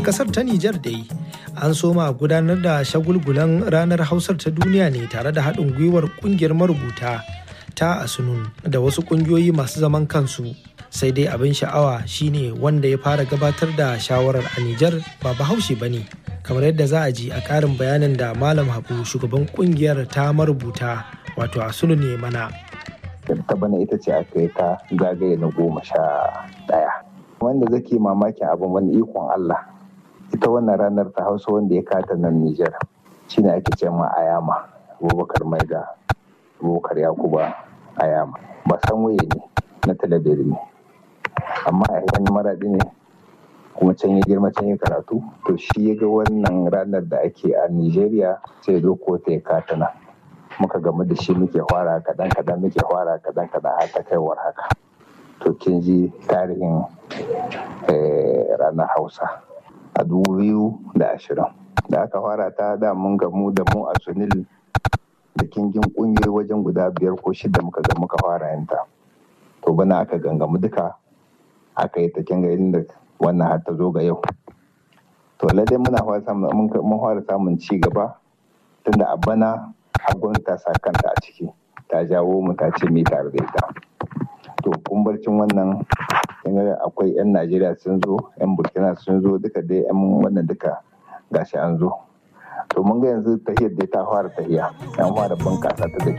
kasar ta Nijar dai an soma gudanar da shagulgulan ranar hausar ta duniya ne tare da haɗin gwiwar ƙungiyar marubuta ta asunun da wasu ƙungiyoyi masu zaman kansu sai dai abin sha'awa shine wanda ya fara gabatar da shawarar a Nijar ba bahaushe ba ne kamar yadda za a ji a ƙarin bayanin da malam habu shugaban ƙungiyar ta marubuta wato asunun ne mana ta bana ita ce aka yi ta zagaye na goma sha ɗaya wanda zake mamakin abin wani ikon Allah ita wannan ranar ta hausa wanda ya kata nan Nijar shine ake ce ma Ayama Abubakar Maida Abubakar Yakuba Ayama ba san waye ne na talabiri ne amma a yan maraɗi ne kuma can ya girma can ya karatu to shi ya ga wannan ranar da ake a Nijeriya sai ya ko ta ya kata nan muka gamu da shi muke fara kaɗan kaɗan muke fara kaɗan kaɗan har ta kaiwar haka to kin ji tarihin ranar hausa a dubu biyu da ashirin da aka fara ta da mun gamu da mu a sunil da kingin ƙungiyoyi wajen guda biyar ko shida muka ga muka fara yanta to bana aka gangamu duka aka yi ta kinga inda wannan har ta zo ga yau to ladai muna fara samun ci gaba tunda a bana hagun ta sa kanta a ciki ta jawo mu ta ce mi tare da ita to kumbarcin wannan akwai 'yan najeriya sun zo 'yan burkina sun zo duka dai 'yan wannan duka gashi an zo to mun ga yanzu tahiyar dai ta fara tahiya an fara bunkasa ta da